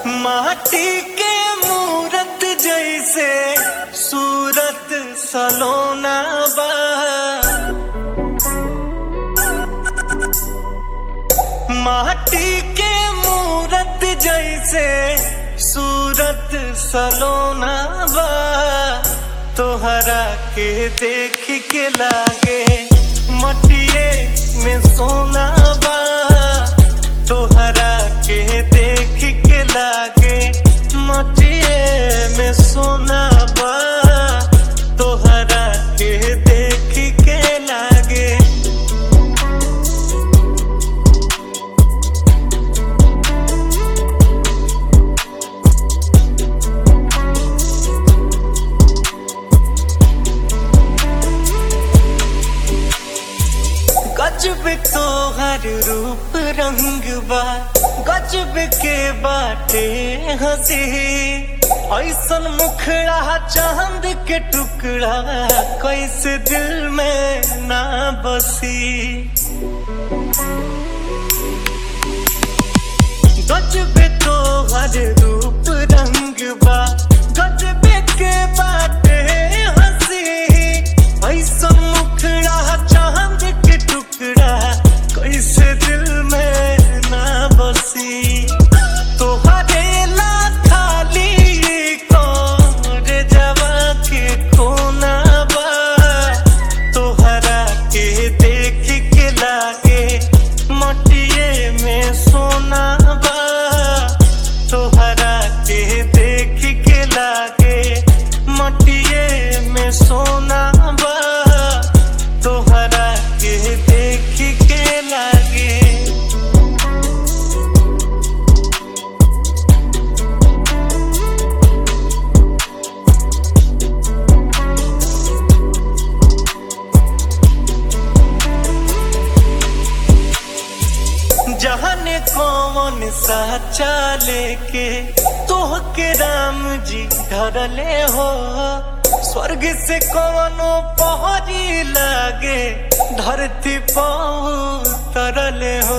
माटी के मूरत जैसे सूरत सलोना बा माटी के मूरत जैसे सूरत सलोना बा तोहरा के देख के लागे मटिए में सोना बा तोहरा के देख के लागे मटिए में सोना बा तोहरा के देख के लागे गजब तोहर रूप रंग बा गजब के बाटे हंसी ऐसन मुखड़ा चांद के टुकड़ा कैसे दिल में ना बसी गजब तोहर रूप रंग बा गजब के बाटे हंसी ऐसन मुखड़ा चांद के टुकड़ा कैसे दिल में ना बसी तोहरे ला खाली कौन जवा के कोना बा तोहरा के देख के लागे मटिए में सोना बा तोहरा के देख के लागे मटिए में सोना बा तोहरा के देख के लागे जहने कौन सा चाले के तोह के राम जी धरले हो स्वर्ग से कौनो पहरी लागे धरती पाऊ तरले हो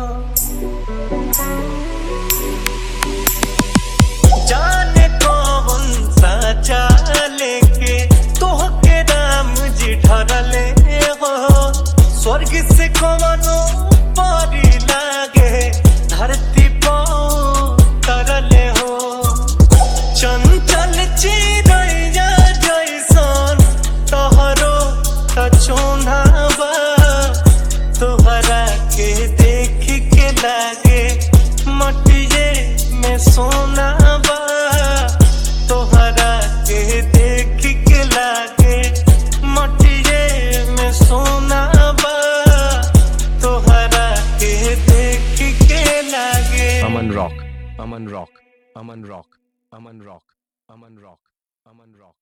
जाने कौन सा चाले के तोह के राम जी धरले हो स्वर्ग से कौनो परी लागे धरती पाऊ तरले हो चंचल चिड़ैया जैसन तोहरो तचोना बा तोहरा के देख के लागे मटिए में सोना बा तोहरा के देख के लागे मटिए में सोना बा तोहरा के देख के लागे Aman Rock, Aman Rock, Aman Rock, Aman Rock, Aman Rock, Aman Rock.